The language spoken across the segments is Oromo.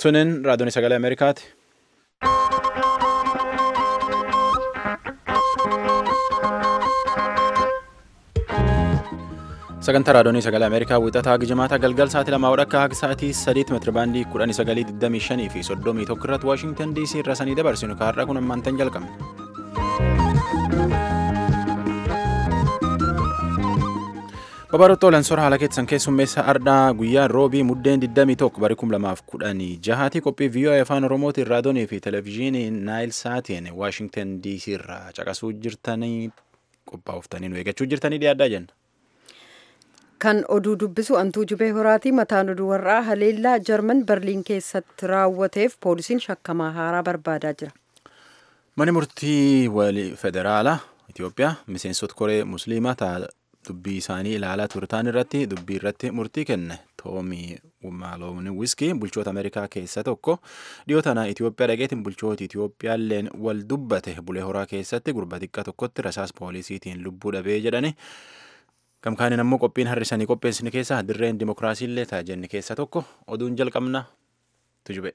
Tunin raadiyoon sagalee Ameerikaati. Sagantaa raadiyoon sagalee Ameerikaa wixataa haga jimaataa galgal sa'aatii lamaa akka haga sa'aatii sadiitti meetira baandii kudhanii sagalii digdamii shanii fi soddomii tokko irratti Waashingtan DC irra sanii dabarsinu kaarraa kun ammaantan jalqabne. Babaroota Olaansoor haala keessan keessummeessa ardhaa guyyaa roobii muddeen 21 bari 2016 qophii viiyoo afaan oromootiin raadiyoonii fi televezyiinii naayil saatiin waashingtan dc irraa caqasuu jirtanii qophaa'uftanii nu eeggachuu jirtanii dhiyaaddaa jenna. Kan oduu dubbisu antuu jubee horaatii mataan oduu warraa haleellaa jarman berliin keessatti raawwateef poolisiin shakkamaa haaraa barbaadaa jira. Mani murtii walii federaalaa Itoophiyaa miseensota koree musliimaa dubbii isaanii ilaalaa turtan irratti dubbii irratti murtii kenne toomii maaloon wiskii bulchoota ameerikaa keessa tokko dhiyoo tana itiyoophiyaa dhageetiin bulchooti itiyoophiyaalleen wal dubbate bulee horaa keessatti gurba xiqqaa tokkotti rasaas poolisiitiin lubbuu dhabee jedhani gamkaaniin ammoo qophiin har'isanii qopheessine keessaa dirreen dimokiraasiillee taajenne keessa tokko oduun jalqabna tujube.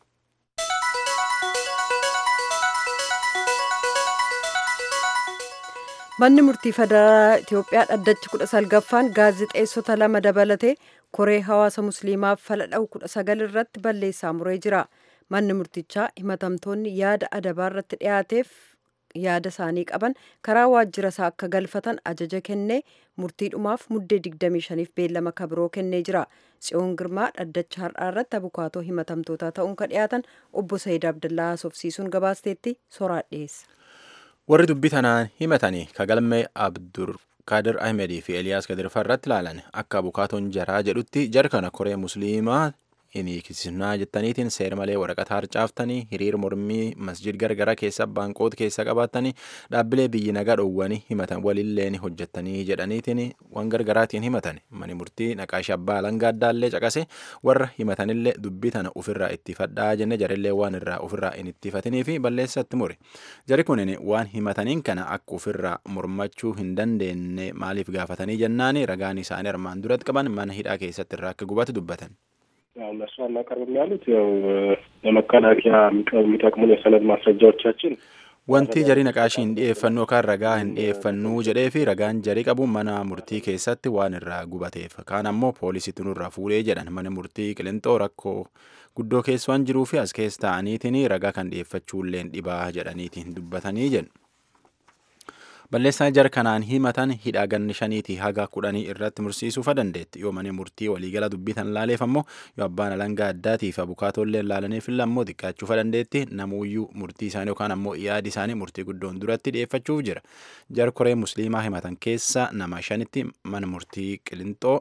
Manni murtii federaalaa Itoophiyaa dhaddachi kudha salgaffaan gaazixeessota lama dabalatee koree hawaasa musliimaaf fala dha'u kudha sagal irratti balleessaa muree jira. Manni murtichaa himatamtoonni yaada adabaa irratti dhiyaateef yaada isaanii qaban karaa waajjira isaa akka galfatan ajaja kennee murtiidhumaaf muddee 25f beellama kabiroo kennee jira. Tsiyoon Girmaa dhaddacha har'aa irratti abukaatoo himatamtootaa ta'uun kan dhiyaatan obbo Sayyid Abdullaa haasofsiisuun gabaasteetti soraa dhiyeessa. warri dubbii tanaan himatanii kagalmee abdur kaadir ahmedii fi eliyaas gadirfaa irratti ilaalan akka abukaatoon jaraa jedhutti jar kana koree musliimaa hinikisnaa jettaniitiin seer malee waraqata harcaaftanii hiriir mormii masjid gargara keessa baanqoota keessa qabaatanii dhaabbilee biyyi nagaa dhoowwanii himatan walilleen hojjettanii jedhaniitiin waan gargaraatiin himatan mani murtii naqaashi abbaa alangaa addaallee caqase warra himatanillee dubbii tana ofirraa ittifadhaa jenne jarillee waan irraa ofirraa hin ittifatinii fi balleessatti muri jari kunin waan himataniin kana akka ofirraa mormachuu hin dandeenye maaliif gaafatanii jennaani ragaan isaanii armaan duratti qaban mana hidhaa keessatti irraa akka gubatu dubbatan. ያው እነሱ አናቀርብም ያሉት ያው ለመከላከያ የሚጠቅሙን የሰነድ ማስረጃዎቻችን wanti jarii naqaashii hin dhiyeeffannu yookaan ragaa hin dhiyeeffannu jedhee fi ragaan jarii qabu mana murtii keessatti waan irraa gubateef kaan ammoo poolisiitu nurraa fuudhee jedhan mana murtii qilintoo rakkoo guddoo keessa waan jiruu fi as keessa ta'aniitiin ragaa kan dhiyeeffachuulleen dhibaa jedhaniitiin dubbatanii jedhu. balleessaa jar kanaan himatan hidhaa ganni shaniitii haga kudhanii irratti mursiisuufa dandeetti yoo mana murtii waliigala dubbitan laaleef ammoo yoo abbaan alangaa addaatiif abukaatollee laalaniif illee ammoo xiqqaachuufa dandeetti namuuyyuu murtii isaanii yookaan ammoo yaadi isaanii murtii guddoon duratti dhiyeeffachuuf jira jar koree musliimaa himatan keessa nama shanitti mana murtii qilintoo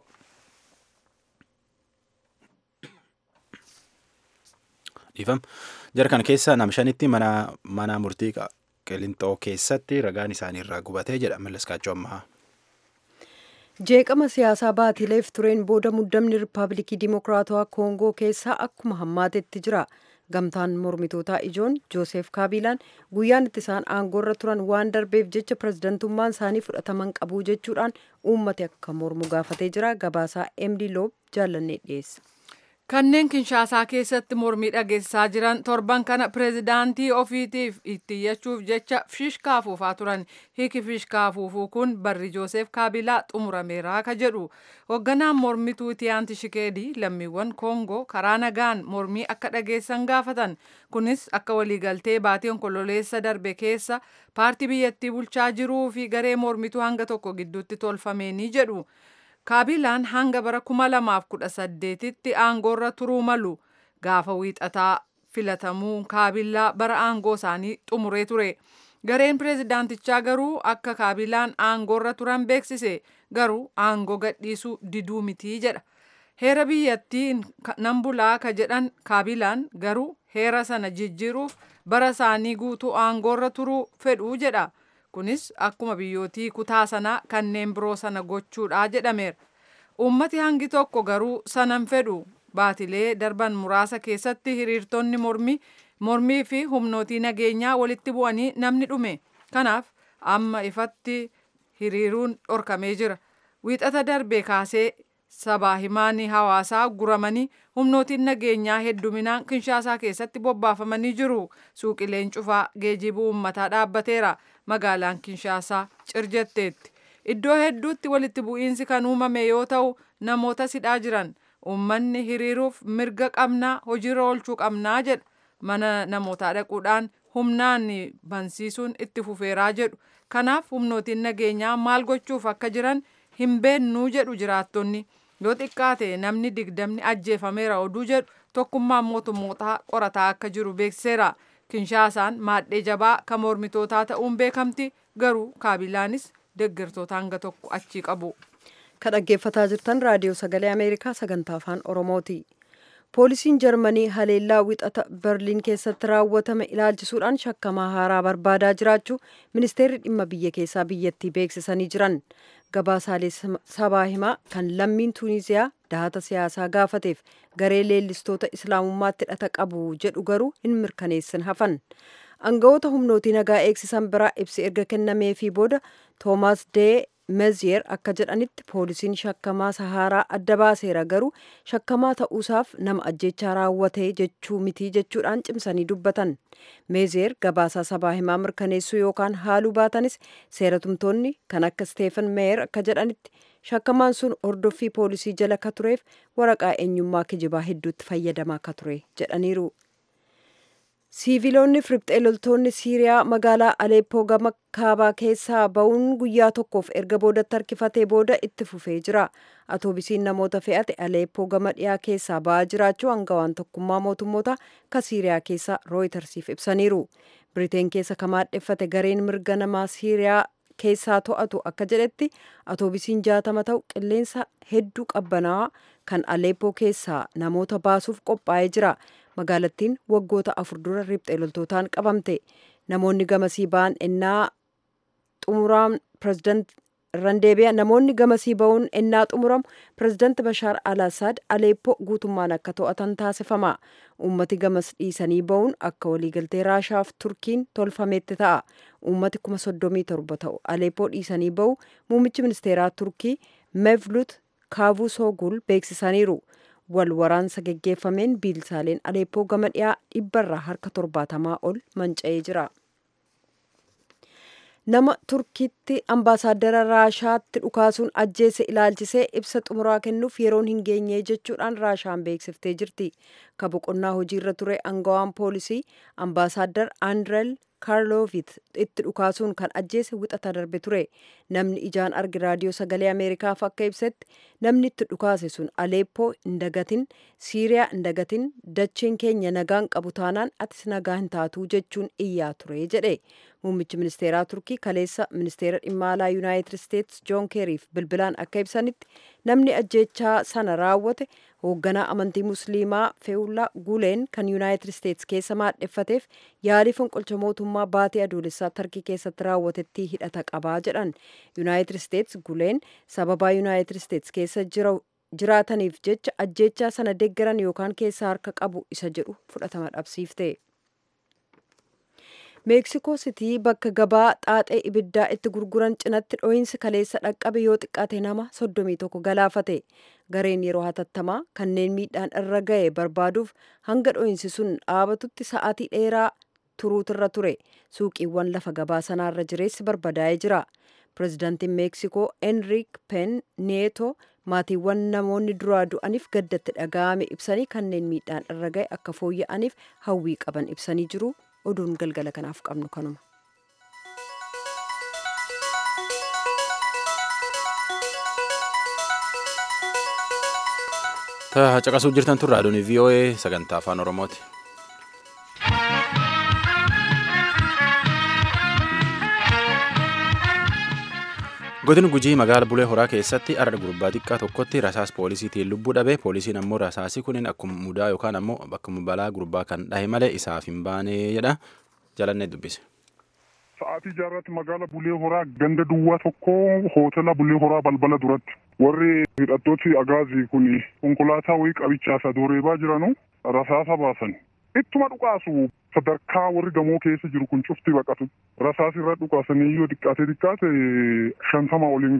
dhiifam jar kana keessa nama shanitti mana murtii qilintoo keessatti ragaan isaanii irraa gubatee jedha mallaskaachoo ammaa. jeeqama siyaasaa baatileef tureen booda muddamni riippaabilikii dimokiraatawaa koongoo keessaa akkuma hammaatetti jira gamtaan mormitootaa ijoon jooseef kaabilaan guyyaan itti isaan aangoorra turan waan darbeef jecha pirezidantummaan isaanii fudhataman qabu jechuudhaan uummati akka mormu gaafatee jira gabaasaa emdi loob jaallannee dhiyeessa. kanneen kinshaasaa keessatti mormii dhageessisaa jiran torban kana pireezidaantii ofiitiif ittiyyachuuf jecha fishkaa afuufaa turan hiki fishkaa afuufuu kun barri jooseef kaabilaa xumurameeraa ka jedhu hoogganaan mormituu tiyaanti shikeedii lammiiwwan koongoo karaa nagaan mormii akka dhageessan gaafatan kunis akka waliigaltee baatii onkololeessa darbe keessa paartii biyyattii bulchaa jiruu fi garee mormituu hanga tokko gidduutti tolfameenii jedhu. kaabilaan hanga bara kuma lamaaf kudha saddeetitti aangoorra turuu malu gaafa wiixataa filatamuu kaabilaa bara aangoo isaanii xumuree ture gareen pireezidaantichaa garuu akka kaabilaan aangoorra turan beeksise garuu aangoo gadhiisuu diduu mitii jedha heera biyyattii nan bulaa ka jedhan kaabilaan garuu heera sana jijjiiruuf bara isaanii guutuu aangoorra turuu fedhuu jedha. kunis akkuma biyyootii kutaa sanaa kanneen biroo sana gochuudha jedhameera. Uummati hangi tokko garuu sanan fedhu baatilee darban muraasa keessatti hiriirtonni mormii mormii fi humnootii nageenyaa walitti bu'anii namni dhume. Kanaaf amma ifatti hiriiruun dhorkamee jira. Wiixata darbe kaasee sabaa himaanii hawaasaa guramanii humnootiin nageenyaa hedduminaan kinshaasaa keessatti bobbaafamanii jiru. Suuqileen cufaa geejjibuu uummataa dhaabbateera. Magaalaan kinshaasaa cirjetteetti. Iddoo hedduutti walitti bu'iinsi kan uumame yoo ta'u namoota sidhaa jiran. Uummanni hiriiruuf mirga qabnaa hojiirra oolchuu qabnaa jedha. Mana namootaa dhaquudhaan humnaan bansiisuun itti fufeeraa jedhu. Kanaaf humnootiin nageenyaa maal gochuuf akka jiran hin beennuu jedhu jiraattonni. Yoo xiqqaate namni digdamni ajjeefameera oduu jedhu tokkummaan mootummootaa qorataa akka jiru beeksiseera. Kinshaasaan maadhee jabaa kan mormitootaa ta'uun beekamti garuu kaabilaanis deeggartoota hanga tokko achii qabu. Kan dhaggeeffataa jirtan raadiyoo sagalee Ameerikaa sagantaa afaan Oromooti. Poolisiin Jarmanii haleellaa wixata Berliin keessatti raawwatame ilaalchisuudhaan shakkamaa haaraa barbaadaa jiraachuu ministeerri dhimma biyya keessaa biyyattii beeksisanii jiran. Gabaasaalee sabaa himaa kan lammiin Tuuniziyaa dahata siyaasaa gaafateef garee leellistoota islaamummaatti hidhata qabu jedhu garuu hin mirkaneessin hafan. Aangawoota humnootii nagaa eegsisan biraa ibsi erga kennameefii booda Toomaas Dee meziyer akka jedhanitti poolisiin shakkamaa sahaaraa adda baaseera garuu shakkamaa ta'uusaaf nama ajjechaa raawwate jechuu mitii jechuudhaan cimsanii dubbatan meziyer gabaasaa sabaa himaa mirkaneessuu yookaan haaluu baatanis seeratumtoonni kan akka steefan meeyer akka jedhanitti shakkamaan sun hordoffii poolisii jala ka tureef waraqaa eenyummaa kijibaa hedduutti fayyadamaa ka ture jedhaniiru. siiviloonni firibxee loltoonni siiriyaa magaalaa aleeppoo gama kaabaa keessaa ba'uun guyyaa tokkoof erga boodatti harkifatee booda itti fufee jira atoobisiin namoota fe'ate aleeppoo gama dhiyaa keessaa ba'aa jiraachuu hangawaan tokkummaa mootummoota ka siiriyaa keessaa rooyitersiif ibsaniiru biriteen keessa kamaadheffate gareen mirga namaa siiriyaa keessaa to'atu akka jedhetti atoobisiin jaatama ta'u qilleensa hedduu qabbanaa'aa kan aleeppoo keessaa namoota baasuuf qophaa'ee jira magaalattiin waggoota afur dura riphxee loltootaan qabamte namoonni gamasii ba'an ennaa xumuraan pireezidant randeebi'a namoonni gamasii ba'uun ennaa xumuramu pireezidant bashaar al asaad aleeppoo guutummaan akka to'atan taasifama ummati gamas dhiisanii ba'uun akka waliigaltee raashaaf turkiin tolfametti ta'a ummati kuma soddomii torba ta'u aleeppoo dhiisanii ba'u muummichi ministeeraa turkii mevlut kaavuu soogul beeksisaniiru wal waraansa geggeeffameen biilsaaleen aleeppoo gama dhiyaa dhibbarraa harka torbaatamaa ol manca'ee jira. nama turkiitti ambaasaaddara raashaatti dhukaasuun ajjeese ilaalchisee ibsa xumuraa kennuuf yeroon hin geenye jechuudhaan raashaan beeksiftee jirti ka boqonnaa hojiirra ture angawaan poolisii ambaasaaddar andrel kaarloovit itti dhukaasuun kan ajjeese wixata darbe ture namni ijaan argi raadiyoo sagalee ameerikaaf akka ibsetti namni itti dhukaase sun aleeppoo hin dagatin siiriyaa hin dagatin dachiin keenya nagaan qabu taanaan atis nagaa hin taatuu jechuun iyyaa ture jedhe muummichi ministeeraa turkii kaleessa ministeera dhimma alaa yuunaayitid isteetsi joon keeriif bilbilaan akka ibsanitti namni ajjechaa sana raawwate hoogganaa amantii musliimaa feewullaa guleen kan yuunaayitid isteetsi keessa maadheffateef yaalii fonqolcha mootummaa baatee adoolessaa tarkii keessatti raawwatettii hidhata qabaa jedhan yuunaayitid isteetsi guleen sababaa yuunaayitid isteetsi keessa jiraataniif jecha ajjechaa sana deeggaran yookaan keessa harka qabu isa jedhu fudhatama dhabsiifte. meeksikoo sitii bakka gabaa xaaxee ibiddaa itti gurguran cinatti dho'iinsi kaleessa dhaqqabe yoo xiqqaate nama soddomii tokko galaafate gareen yeroo hatattamaa kanneen miidhaan irra ga'e barbaaduuf hanga dho'iinsi sun dhaabatutti sa'aatii dheeraa turuutirra ture suuqiiwwan lafa gabaa sanaarra jireessi barbadaa'ee jira pireezidaantiin meeksikoo enriik pen neeto maatiiwwan namoonni duraa du'aniif gaddatti dhaga'ame ibsanii kanneen miidhaan irra ga'e akka fooyya'aniif hawwii qaban ibsanii jiru oduun galgala kanaaf qabnu kanuma. caqasuu jirtan turre aduun VOA sagantaa afaan oromooti. godin gujii magaala bulee horaa keessatti arra gurbaa xiqqaa tokkotti rasaas poolisiitiin lubbuu dhabe poolisiin ammoo rasaasi kunin akkuma mudaa yookaan ammoo akkuma balaa gurbaa kan dhahe malee isaaf hin baane jedha jalannee dubbise. Sa'aatii jaarratti magaala bulee horaa ganda duwwaa tokko hootela bulee horaa balbala duratti warri hidhattooti agaazii kun konkolaataa wayii qabichaasa dooreebaa jiranu rasaasa baasan. Ittuma dhukaasu sadarkaa warri gamoo keessa jiru kun cufti baqatu. Rasaas irra dhukaasanii yoo xiqqaate xiqqaate shantama oliin ga'a.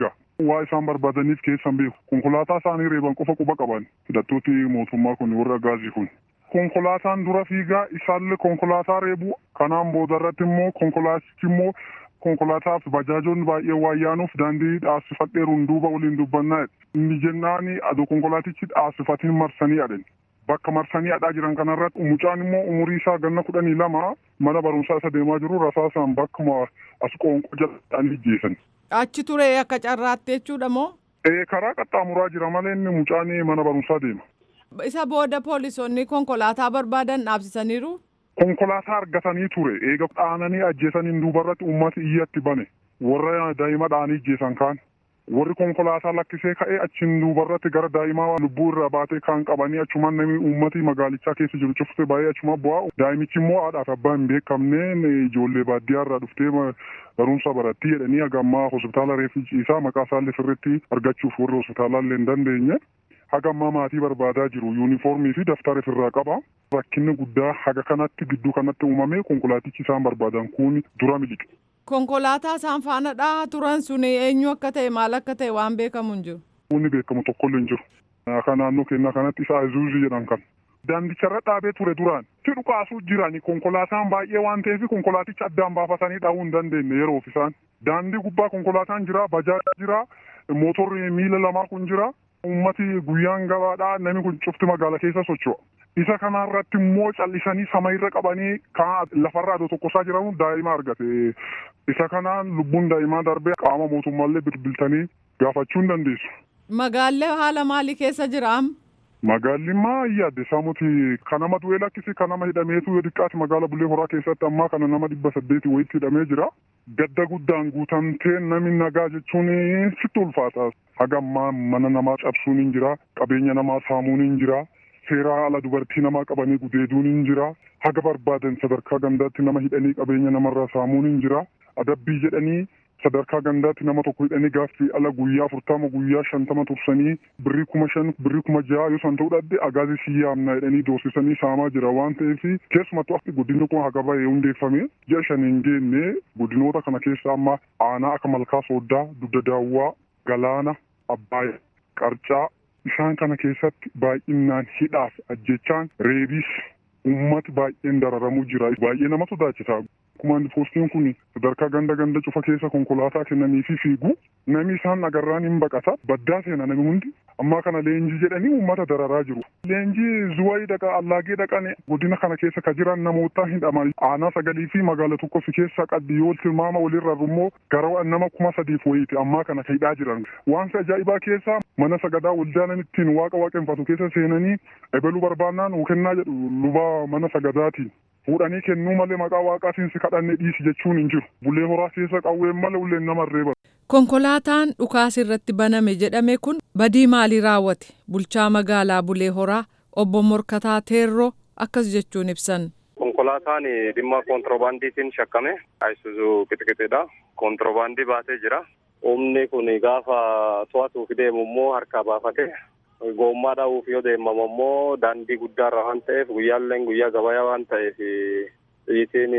waa isaan barbaadaniif keessan beeku konkolaataa isaanii reeban qofa quba qaban hidhattooti mootummaa kun warra gaazii kun konkolaataan dura fiigaa isaallee konkolaataa reebu kanaan boodarratti immoo konkolaatichi immoo konkolaataaf bajaajoonni baay'ee waan yaanuuf daandii dhaabsifadheeruun duuba waliin dubbannaa inni jennaani adoo konkolaatichi dhaabsifatiin marsanii adhan bakka marsanii adhaa jiran kanarratti mucaan immoo umurii isaa ganna kudhanii lama mana barumsaa isa deemaa jiru rasaasaan bakkuma as qoonqoo jalatti ijjeessan. Achi ture akka carraatti jechuudha moo? Ee karaa qaxxaamuraa jira malee inni mucaan mana barumsaa deema. Isa booda poolisoonni konkolaataa barbaadan dhaabsisaniiru? Konkolaataa argatanii ture eega dhaananii ajjeesaniin duubarratti uummati iyyatti bane warra daa'ima dhaanii ajjeesan kaan warri konkolaataa lakkisee ka'ee achiin duubarratti gara daa'imaa lubbuu irraa baatee kan qabanii achumaan namni uummati magaalichaa keessa jiru cufte baay'ee achuma bu'aa daa'imichi immoo haadhaaf abbaa hin beekamneen ijoollee baadiyyaa irraa dhuftee barumsa barattii jedhanii hagammaa hospitaala reeffi ciisaa maqaa isaallee sirriitti argachuuf warri hospitaalaa illee hin dandeenye. haga ammaa maatii barbaadaa jiru yuunifoormii fi daftara ofirraa qaba rakkinni guddaa haga kanatti gidduu kanatti uumame konkolaatichi isaan barbaadan kun dura miliqe. konkolaataa isaan faana dhahaa turan sun eenyu akka ta'e maal akka ta'e waan beekamu hin jiru. Wanni beekamu tokkollee hin jiru. Akka naannoo keenya kanatti isa Azuuzii jedhan kan. Daandicharra dhaabee ture duraan si dhukaasuu jirani konkolaataan baay'ee waan ta'eef konkolaaticha addaan baafatanii dhahuu hin dandeenye yeroof isaan. Daandii gubbaa konkolaataan jira, bajaajii jira, mootorri miila lamaa kun jira. ummati guyyaan gabaadhaa namni kun cufti magaala keessa socho'a. Isa kanarratti immoo callisanii sama irra qabanii kan lafarraa adoo tokkosaa jiran daa'ima argate. Isa kanaan lubbuun daa'imaa darbee qaama mootummaallee bilbiltanii gaafachuu hin dandeessu. Magaallee haala maalii keessa jiraam? Magaalli maa yaadde saamuti kan nama du'ee lakkisi kan nama hidhameetu yoo xiqqaate magaala bulee horaa keessatti ammaa kana nama dhibba saddeeti wayitti hidhamee jira. Gadda guddaan guutamtee namni nagaa jechuun sitti ulfaata. Haga ammaa mana namaa cabsuun hin jira. Qabeenya namaa saamuun hin jira. Seeraa ala dubartii namaa qabanii gudeeduun hin jira. Haga barbaadan sadarkaa gandaatti nama hidhanii qabeenya namarraa saamuun hin jira. Adabbii jedhanii sadarkaa gandaatti nama tokko hidhanii gaaffii ala guyyaa afurtama guyyaa shantama tursanii birrii kuma shan birrii kuma ja'a yoo san ta'uu dhabde agaazii si yaamna jedhanii doorsisanii saamaa jira waan ta'eef keessumattuu akka guddinni kun haga bahee hundeeffame ji'a shan hin geenne guddinoota kana keessa amma aanaa akka malkaa sooddaa dugda daawwaa galaana abbaaya qarcaa isaan kana keessatti baay'inaan hidhaaf ajjechaan reebis ummati baay'een dararamuu jira baay'ee nama sodaachisa. Kumaan poostiin kun sadarkaa ganda ganda cufa keessa konkolaataa kennanii fi fiigu namni isaan agarraan hin baqata baddaa seena namni hundi ammaa kana leenjii jedhanii uummata dararaa jiru. Leenjii zuwayii dhaqa allaagee dhaqan godina kana keessa ka jiran namoota hidhaman aanaa sagalii fi magaala tokko fi keessa qabdi yoo tilmaama walirra immoo gara nama kuma sadiif wayiiti ammaa kana ka hidhaa jiran. Waan ajaa'ibaa keessa mana sagadaa waldaanan ittiin waaqa waaqeffatu keessa seenanii ebaluu barbaannaan nuu kennaa jedhu luba mana sagadaatiin. fuudhanii kennuu malee maqaa waaqaatiin si kadhanne dhiisi jechuun hin jiru bulee horaa keessa qawween malee ulleen nama reeba. konkolaataan dhukaas irratti baname jedhame kun badii maalii raawwate bulchaa magaalaa bulee horaa obbo morkataa teerroo akkas jechuun ibsan. konkolaataan dhimma koontiroobaandiitiin shakkame ayisuzuu qixqixiidha koontiroobaandii baatee jira humni kun gaafa to'atuuf deemu immoo harkaa baafate gommaa dhahuuf yoo deemamu immoo daandii guddaarra waan ta'eef guyyaalleen guyyaa gabayaa waan ta'eef xiyyitiin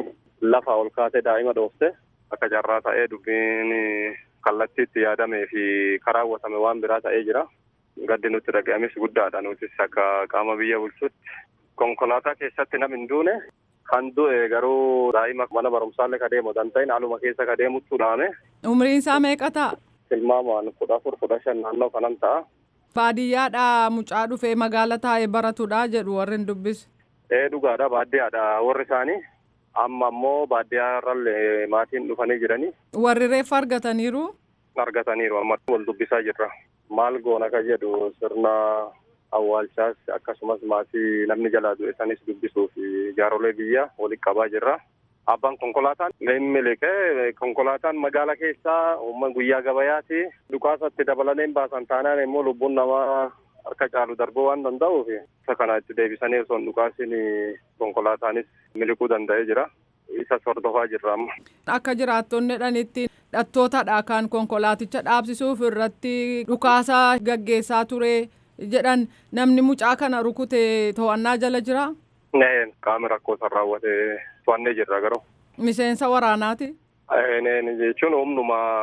lafa ol kaatee daa'ima dhoofte akka carraa ta'ee dubbiin kallattiitti yaadamee fi karaawwatame waan biraa ta'ee jira. Gaddi nutti dhaga'ames guddaadha nutis akka qaama biyya bulchuutti. Konkolaataa keessatti nam hin duune kan du'e garuu daa'ima mana barumsaallee ka deemu danda'in haaluma keessa ka deemuttu dhaame. Umriin isaa meeqa ta'a? Tilmaamaan kudha afur kudha shan naannoo kanan ta'a. Baadiyyaadhaa mucaa dhufee magaala taa'ee baratudha jedhu warri hin dubbisu. Ee dhugaadha baadiyyaadha warri isaanii amma ammoo baadiyyaarrallee maatiin dhufanii jiranii. Warri reeffa argataniiru. Argataniiru amma wal dubbisaa jirra. Maal goona ka jedhu sirna awwaalchaas akkasumas maatii namni jalaa du'e sanis dubbisuu fi jaarolee biyya walitti qabaa jirra. Abbaan konkolaataan miliqee konkolaataan magaala keessaa uumma guyyaa gabayaati dhukaasatti dabalanii baasan taanaan immoo lubbuun namaa harka caalu darbuu waan danda'uuf isa kana itti deebisanii osoo hin dhukaasin konkolaataanis miliquu danda'ee jira. Isa hordofaa jirra amma. Akka jiraattonni jedhanitti dhattootadha kan konkolaaticha dhaabsisuuf irratti dhukaasa gaggeessaa ture jedhan namni mucaa kana rukute to'annaa jala jira. Qaama rakkoo san raawwate to'annee jirra garuu. Miseensa waraanaati. jechuun humnuma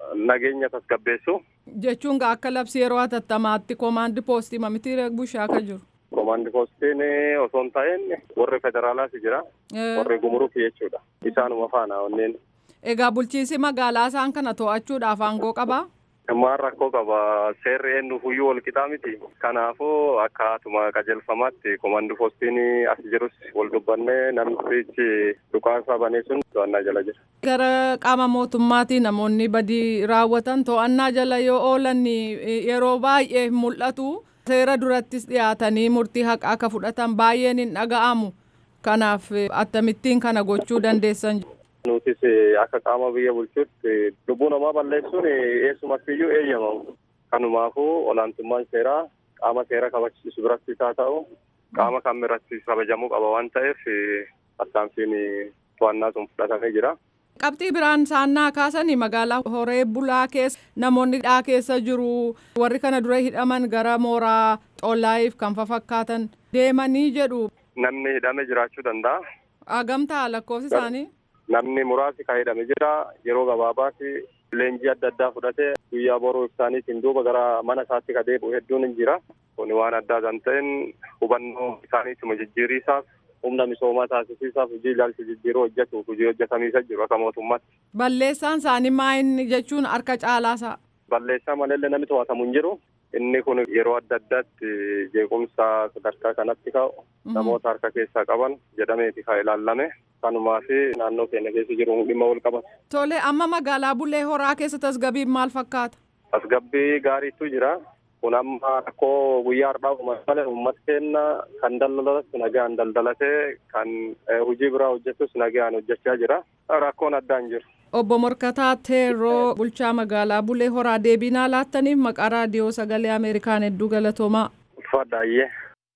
nageenya tasgabbeessu. Jechuun akka labsii yeroo hatattamaatti koomaandi poostii mamitti bushaa akka jiru. Koomaandi poostiin osoo hin ta'in warri federaalaas jira. Warri gumuruuf jechuudha. Isaanuma faana onneen. Egaa bulchiinsi magaalaa isaan kana to'achuudhaaf aangoo qabaa? Ammaan rakkoo qaba. Seerri eenyuufuyyuu wal qixaa miti. Kanaafuu akkaatuma qajeelfamaatti koomaandi poostiin as jirus wal dubbannee namtichi dhukaasa banee sun to'annaa jala jira. Gara qaama mootummaatii namoonni badii raawwatan to'annaa jala yoo oolan yeroo baay'ee mul'atu. Seera durattis dhiyaatanii murtii haqa akka fudhatan baay'een hin dhaga'amu. Kanaaf akkamittiin kana gochuu dandeessan. Nutis akka qaama biyya bulchuutti lubbuu namaa balleessuun eessumattiyyuu eeyyamamu. Kanumaafuu olaantummaan seeraa qaama seera kabachiisu birattis haa ta'u qaama kam biratti kabajamuu qaba waan ta'eef tarkaanfiin to'annaa sun fudhatamee jira. Qabxii biraan saannaa kaasanii magaalaa horee bulaa keessa namoonni dhaa keessa jiru warri kana dura hidhaman gara mooraa xollaayiif kan fakkaatan deemanii jedhu. Namni hidhame jiraachuu danda'a. Agamtaa lakkoofsi isaanii. Namni muraasi kan hidhame jira yeroo gabaabaatti leenjii adda addaa fudhatee guyyaa boruu isaaniitiin duuba gara mana isaatti ka deebi'u hedduun hin jira. Kun waan addaa kan ta'een hubannoo isaaniituma jijjiiriisaaf humna misoomaa taasisiisaaf hojii ilaalcha jijjiiruu hojjetuuf hojii hojjetamiisa jiru akka mootummaatti. Balleessaan isaanii maayinni jechuun harka caalaasaa. Balleessaa malee namni to'atamu hin jiru. Inni kun yeroo adda addaatti jeequmsa sadarkaa kanatti ka'u namoota harka keessaa qaban jedhameeti kan ilaallame. Kanumaa fi naannoo keenya keessa jiru dhimma wal qabatu. Tole amma magaalaa Bulee Horaa keessa tasgabbiin maal fakkaata? Tasgabbii gaariitu jira. Kun amma rakkoo guyyaa har'aa malee uummata keenya kan daldalatus nagaan daldalatee kan hojii biraa hojjetus nagaan hojjechaa jira. Rakkoon addaa hin jiru. Obbo Morkataa Teeroo bulchaa magaalaa Bulee Horaa deebinaa laattaniif maqaa raadiyoo sagalee Ameerikaan hedduu galatoomaa. Uffadhaayyee.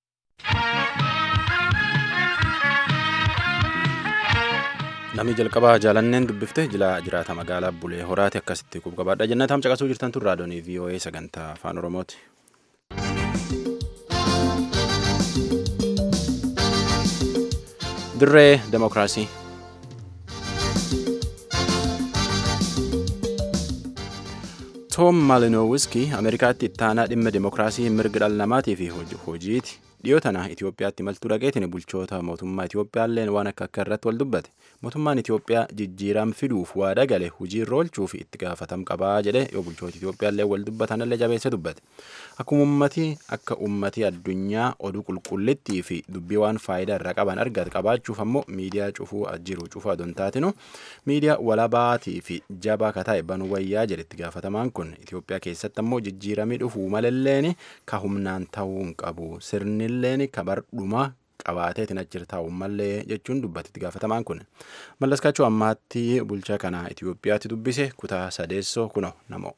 Namni jalqabaa jaalanneen dubbifte jila jiraata magaalaa Bulee Horaati akkasitti qubqabaadha jennatam caqasuu jirtan tun raadiyoonii VOA sagantaa afaan Oromooti. Dirree Demokiraasii. Toom Maalinowiski Ameerikaatti ittaanaa dhimma demokiraasii mirga dhala namaatii fi hojiiti. Dhiyoo tana Itoophiyaatti maltuu dhaqeetiin bulchoota mootummaa Itoophiyaalleen waan akka akka irratti wal dubbate. Mootummaan Itoophiyaa jijjiiram fiduuf waada gale hojii irra oolchuuf itti gaafatam qabaa jedhe yoo bulchoota Itoophiyaallee wal dubbatanillee jabeesse dubbate. Akkuma uummatii akka uummatii addunyaa oduu qulqullittii fi dubbii waan faayidaa irraa qaban argate qabaachuuf ammoo miidiyaa cufuu jiru cufuu adoon taatinu miidiyaa walabaatii fi jabaa kataa'e banuu wayyaa jedhe itti gaafatamaan kun Itoophiyaa keessatti ammoo jijjiiramii dhufuu malalleen ka humnaan ta'uu hin qabu sirni illeen kabardhuma qabaateetiin achirra taa'u mallee jechuun dubbate itti gaafatamaan kun mallaskaachuu ammaatti bulchaa kana Itoophiyaatti dubbise kutaa sadeessoo kuno namoo.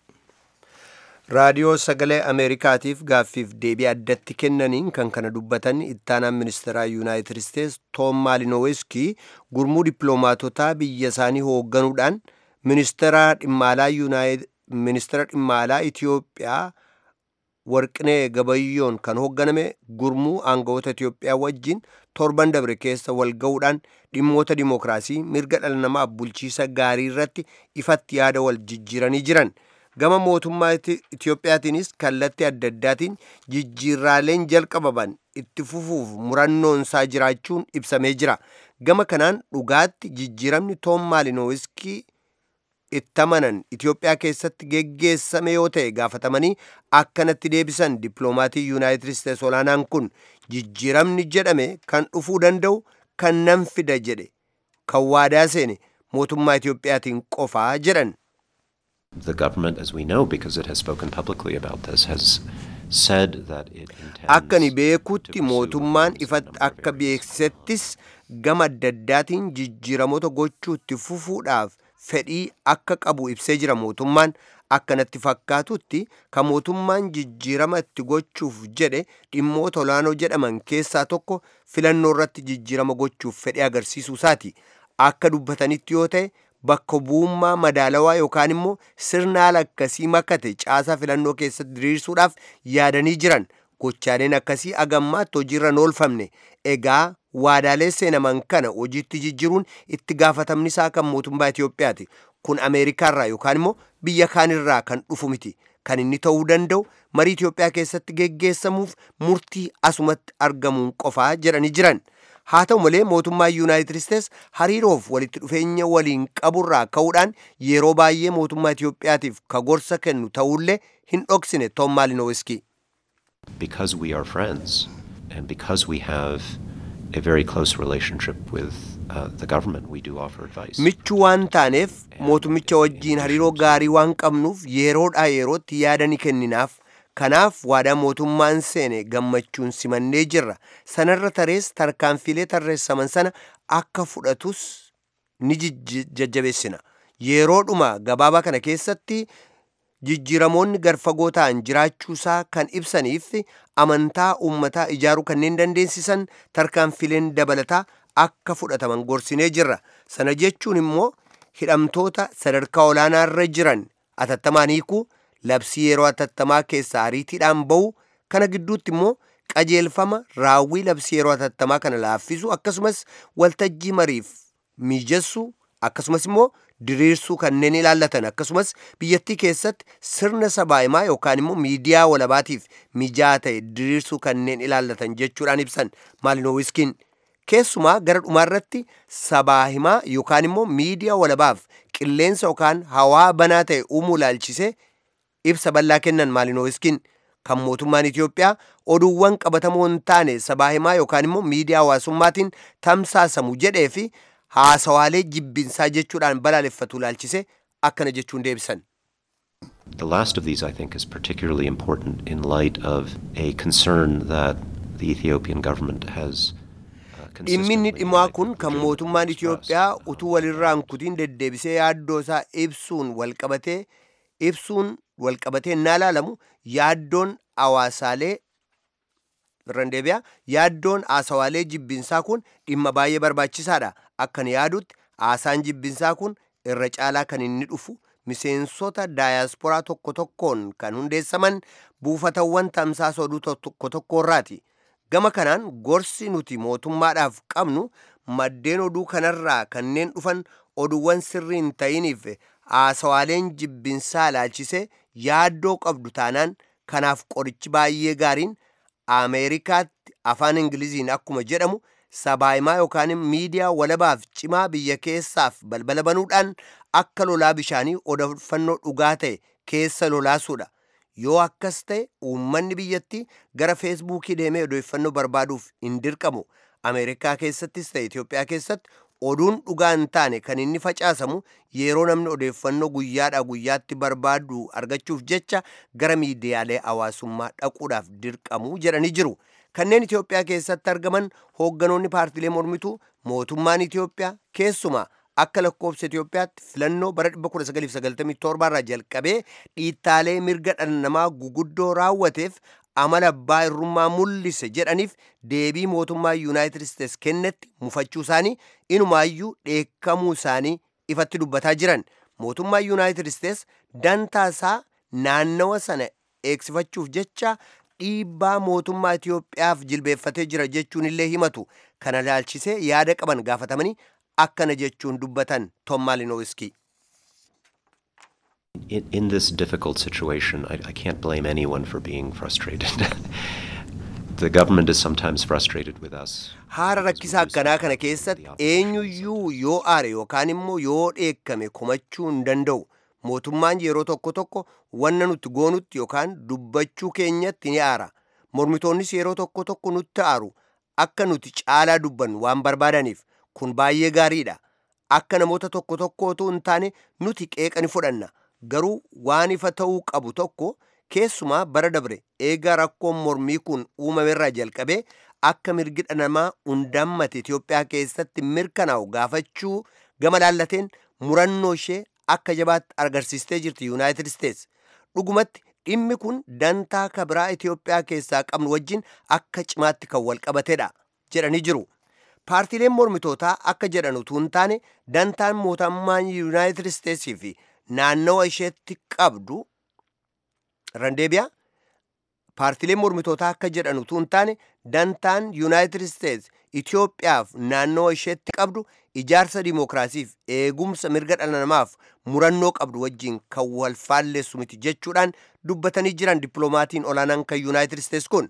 raadiyoo sagalee ameerikaatiif gaaffiif deebii addatti kennaniin kan kana dubbatan ittaanaan ministeeraa yuunaayitid isteets toom maalinoweski gurmuu dippiloomaatotaa biyya isaanii hoogganuudhaan ministeera dhimmaalaa yuunaayitid ministeera dhimmaalaa Itoophiyaa warqinee gabayyoon kan hoogganame gurmuu aangawoota Itoophiyaa wajjin torban dabre keessa wal ga'uudhaan dhimmoota dimookiraasii mirga dhala namaaf bulchiisa gaarii irratti ifatti yaada wal jijjiiranii jiran. Gama mootummaa Itoophiyaatiinis kallattii adda addaatiin jijjiirraaleen jalqabaman itti fufuuf murannoon isaa jiraachuun ibsamee jira. Gama kanaan dhugaatti jijjiiramni Toom Maalinowiskii itti amanan Itoophiyaa keessatti geggeessame yoo ta'e gaafatamanii akkanatti deebisan dippiloomaatii yuunaayitid isteets olaanaan kun jijjiiramni jedhame kan dhufuu danda'u kan nan fida jedhe kan waadaa seene mootummaa Itoophiyaatiin qofaa jedhan. The government, as we know, because it has spoken publicly about this, has said that it intends Akkani beekutti mootummaan ifatti akka beeksisettis gama adda addaatiin jijjiiramoota gochuutti fufuudhaaf fedhii akka qabu ibsee jira mootummaan akkanatti fakkaatutti kan mootummaan jijjiirama itti gochuuf jedhe dhimmoota olaanoo jedhaman keessaa tokko filannoo irratti jijjiirama gochuuf fedhii agarsiisuu isaati akka dubbatanitti yoo ta'e bakka bu'ummaa madaalawaa yookaan immoo sirna haala akkasii makate caasaa filannoo keessatti diriirsuudhaaf yaadanii jiran gochaaleen akkasii agammaatti hojiirra hin oolfamne egaa waadaalee seenaman kana hojiitti jijjiruun itti gaafatamni isaa kan mootummaa Itoophiyaati. Kun Ameerikaarraa yookaan immoo biyya kaanirraa kan dhufu miti. Kan inni ta'uu danda'u marii Itoophiyaa keessatti geggeessamuuf murtii asumatti argamuun qofaa jedhanii jiran. Haa ta'u malee mootummaan Yuunaayitid Isteets hariiroof walitti dhufeenya waliin qaburraa ka'uudhaan yeroo baay'ee mootummaa Itoophiyaatiif ka gorsa kennu ta'ullee hin dhoksine Tom Malinowski. Because we are friends and because we have a very close relationship with uh, the government, we do offer advice. Michuu waan taaneef mootummicha wajjiin hariiroo gaarii waan qabnuuf yeroodhaa yerootti yaada ni kenninaaf. Kanaaf waadaa mootummaan seene gammachuun simannee jirra. Sanarra tarees tarkaanfilee tarreessaman sana akka fudhatus ni jajjabeessina. Yeroodhuma gabaabaa kana keessatti jijjiiramoonni garfagoo ta'an jiraachuusaa kan ibsaniif amantaa uummataa ijaaruu kanneen dandeessisan tarkaanfileen dabalataa akka fudhataman gorsinee jirra. Sana jechuun immoo hidhamtoota sadarkaa olaanaarra jiran atattamaan hiikuu labsii yeroo atattamaa keessaa ariitiidhaan ba'u kana gidduutti immoo qajeelfama raawwii labsii yeroo atattamaa kana laaffisu akkasumas waltajjii mariif miijessuu akkasumas immoo diriirsuu kanneen ilaallatan akkasumas biyyattii keessatti sirna sabaahimaa yookaan immoo miidiyaa walabaatiif mijaa'aa ta'e diriirsuu kanneen ilaallatan jechuudhaan ibsan maalinowiskiin keessumaa gara dhumaarratti sabaahimaa yookaan immoo miidiyaa walabaaf qilleensa yookaan hawaa banaa ta'e uumuu ilaalchisee ibsa bal'aa kennan maalinowiskiin kan mootummaan Itoophiyaa oduuwwan qabatamoo hin taane sabaahimaa yookaan immoo miidiyaa hawaasummaatiin tamsaasamu jedhee fi haasawaalee jibbinsaa jechuudhaan balaaleffatu ilaalchise akkana jechuun deebisan. The last of these, I think, is particularly important in light of a concern that the Ethiopian government has. Dhimminni dhimmaa kun kan mootummaan Itoophiyaa utuu walirraan kutiin deddeebisee yaaddoo isaa ibsuun walqabatee ibsuun walqabatee naa ilaalamu yaaddoon hawaasaalee irraan deebi'a yaaddoon haasawaalee jibbinsaa kun dhimma baay'ee barbaachisaadha akkan yaadutti haasaan jibbinsaa kun irra caalaa kan inni dhufu miseensota daayaasporaa tokko tokkoon kan hundeessaman buufatawwan tamsaasa oduu tokko tokkorraati gama kanaan gorsi nuti mootummaadhaaf qabnu maddeen oduu kanarraa kanneen dhufan oduuwwan sirrii hin ta'iniif haasawaaleen jibbinsaa ilaalchisee yaaddoo qabdu taanaan kanaaf qorichi baay'ee gaariin ameerikaatti afaan ingiliziin akkuma jedhamu sabaahimaa yookaan miidiyaa walabaaf cimaa biyya keessaaf balbala banuudhaan akka lolaa bishaanii odeeffannoo dhugaa ta'e keessa lolaasuudha. Yoo akkas ta'e uummanni biyyattii gara feesbuukii deemee odeeffannoo barbaaduuf hin dirqamu. Ameerikaa keessattis ta'e Itoophiyaa keessatti oduun dhugaa hin taane kan inni facaasamu yeroo namni odeeffannoo guyyaadhaa guyyaatti barbaadu argachuuf jecha gara miidiyaalee hawaasummaa dhaquudhaaf dirqamu jedhanii jiru. Kanneen Itoophiyaa keessatti argaman hoogganoonni paartilee mormituu mootummaan Itoophiyaa keessumaa akka lakkoofsa Itoophiyaatti filannoo bara 1997 irraa jalqabee dhiittaalee mirga dhala namaa guguddoo raawwateef amala abbaa irrummaa mul'ise jedhaniif deebii mootummaa yuunaayitid isteets kennetti mufachuu isaanii inumaayyuu dheekkamuu isaanii ifatti dubbataa jiran mootummaa yuunaayitid isteets dantaa isaa naannawa sana eegsifachuuf jecha dhiibbaa mootummaa Itoophiyaaf jilbeeffatee jira jechuun illee himatu kana ilaalchisee yaada qaban gaafatamanii akkana jechuun dubbatan Tom Malinowski. In, in this difficult situation, I, I can't blame anyone for being frustrated. the government is sometimes frustrated with us. Haala rakkisaa akkanaa kana keessatti eenyuyyuu yoo aare yookaan immoo yoo dheekkame komachuu hin danda'u. Mootummaan yeroo tokko tokko wanna nuti goonutti yookaan dubbachuu keenyatti ni aara. Mormitoonnis yeroo tokko tokko nutti aaru. Akka nuti caalaa dubbannu waan barbaadaniif kun baay'ee gaariidha. Akka namoota tokko tokkootu hin taane nuti qeeqa ni fudhanna. Garuu waan ifa ta'uu qabu tokko keessumaa bara dabre eegaa rakkoon mormii kun uumamerraa jalqabee akka mirgi dhala namaa hundammate Itoophiyaa keessatti mirkanaa'u gaafachuu gama laallateen murannoo ishee akka jabaatti agarsiistee jirti Yuunaayitid Isteets. Dhugumatti dhimmi kun dantaa kabiraa Itoophiyaa keessaa qabnu wajjin akka cimaatti kan wal qabatedha jedhanii jiru. Paartiileen mormitootaa akka jedhan utuu hin taane dantaan mootummaan Yuunaayitid Isteetsii fi naannawa isheetti qabdu randeebiyaa paartiileen mormitootaa akka jedhan utuu hin taane dantaan yuunaayitid isteets Itoophiyaaf naannoo isheetti qabdu ijaarsa dimookiraasiif eegumsa mirga dhala namaaf murannoo qabdu wajjin kan wal faalleessu miti jechuudhaan dubbatanii jiran dippiloomatiin olaanaan kan Yuunaayitid Isteets kun.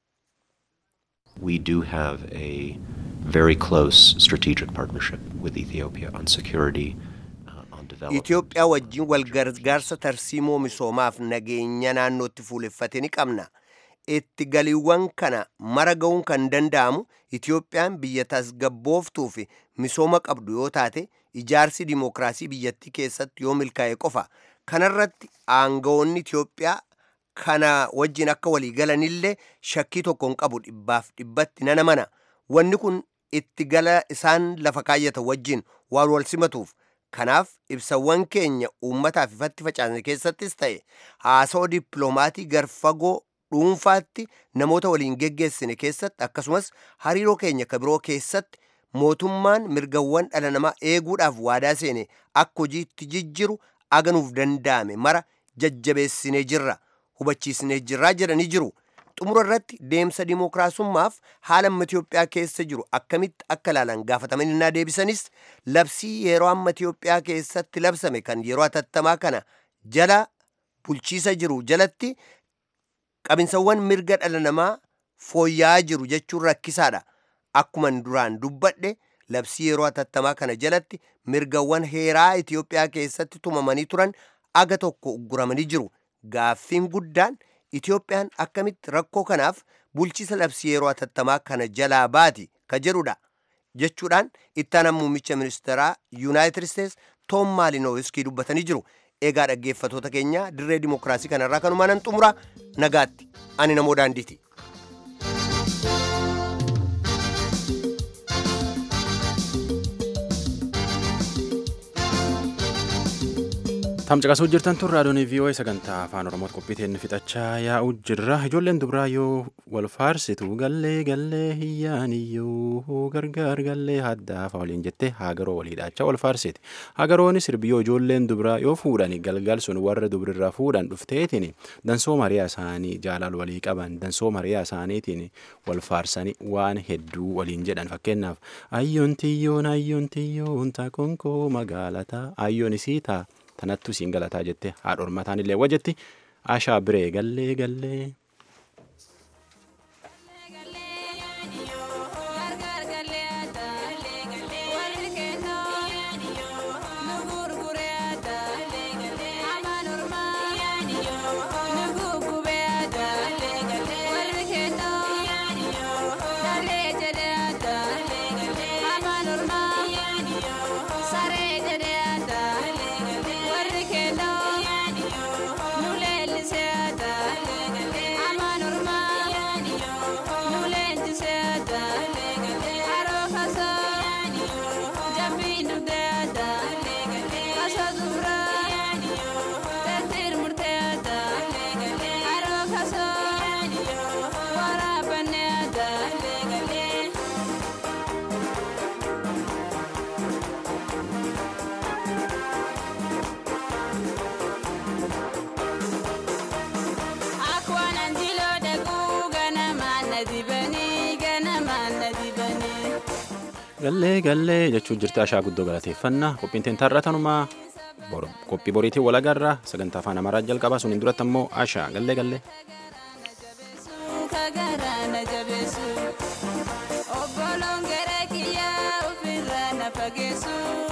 We do have a very close strategic partnership with Ethiopia on security, uh, on development. Itoophiyaa wajjin wal gargaarsa tarsiimoo misoomaaf nageenya naannootti fuuleffate ni qabna. Itti galiiwwan kana mara ga'uun kan danda'amu Itoophiyaan biyya tasgabbooftuu fi misooma qabdu yoo taate ijaarsi dimookiraasii biyyattii keessatti yoo milkaa'e qofa. Kanarratti aangawoonni Itoophiyaa kana wajjin akka walii galanillee shakkii tokko hin qabu dhibbaaf dhibbatti nana mana. Wanni kun itti gala isaan lafa kaayyatan wajjin waan wal simatuuf kanaaf ibsawwan keenya uummataaf ifatti facaasne keessattis ta'e haasawaa dippiloomaatii garfagoo dhuunfaatti namoota waliin geggeessine keessatti akkasumas hariiroo keenya ka biroo keessatti mootummaan mirgawwan dhala namaa eeguudhaaf waadaa seene akka hojiitti jijjiru aganuuf danda'ame mara jajjabeessinee jirra hubachiisnee jirraa jedhanii jiru. xumura irratti deemsa dimookiraasummaaf haala amma Itoophiyaa keessa jiru akkamitti akka ilaalan gaafatamanii innaa deebisanis labsii yeroo amma Itoophiyaa keessatti labsame kan yeroo hatattamaa kana jala bulchiisa jiru jalatti qabinsawwan mirga dhala namaa fooyya'aa jiru jechuun rakkisaadha. Akkuman duraan dubbadhe labsii yeroo hatattamaa kana jalatti mirgawwan heeraa Itoophiyaa keessatti tumamanii turan aga tokko ugguramanii jiru. Gaaffiin guddaan Itoophiyaan akkamitti rakkoo kanaaf bulchiisa labsii yeroo hatattamaa kana jalaa baati ka jedhudha jechuudhaan ittaanaan muummicha ministeeraa yuunaayitid isteets toom maalinowiskii dubbatanii jiru eegaa dhaggeeffatoota keenya dirree dimookiraasii kanarraa kanumaan nan xumura nagaatti ani namoo daandiiti. tamcaqasuu jirtan tun raadiyoon vii'oo sagantaa afaan oromooti qophiiteen fixachaa yaa'u jirra ijoolleen dubaraa yoo wal faarsitu gallee gallee hiyyaaniyyuu gargaar gallee haddaafaa waliin jettee haagaroo waliidhaachaa wal faarsiti hagarooni sirbiyyoo ijoolleen dubaraa yoo fuudhan galgal sun warra dubrirraa fuudhan dhufteetiin dansoo mariyaa isaanii jaalal walii qaban dansoo mariyaa isaaniitiin wal faarsanii waan hedduu waliin jedhan fakkeenyaaf ayyoon tiyyoon ayyoon tiyyoon taakonkoo magaalataa ayyoon isii taa tanattu siin galataa jette haadha ormataan illee wajjetti ashaa biree gallee gallee. gallee gallee jechuun jirti ashaa guddoo galateeffannaa qophiin teen taarratanumaa qophii boriitiin wal agarra sagantaa afaan amaaraa jalqabaa suniin duratti ammoo ashaa gallee gallee. Obboloon gara kiyyaa ofirraa na fageessu.